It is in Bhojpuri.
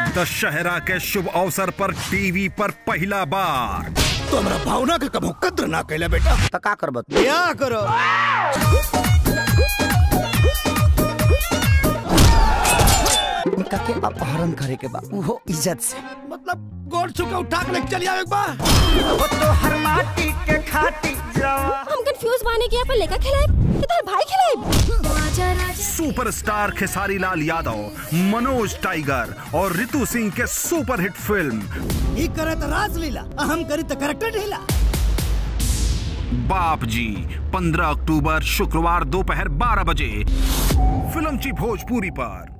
दशहरा के शुभ अवसर पर टीवी पर पहला बार तो हमरा भावना के कबो कद्र ना कैला बेटा तो का करबत ब्याह करो इनका के अपहरण करे के बा वो इज्जत से मतलब गोड़ छुके उठा के लेके चली आवे एक बार वो तो हर माटी के खाटी जावा हम कंफ्यूज बाने कि अपन लेका खिलाए कि तार भाई खिलाए सुपरस्टार खेसारी लाल यादव मनोज टाइगर और रितु सिंह के सुपरहिट फिल्म ई करे तो राजलीला आ हम करी तो करेक्टर ढीला बाप जी 15 अक्टूबर शुक्रवार दोपहर 12 बजे फिल्म ची भोजपुरी पर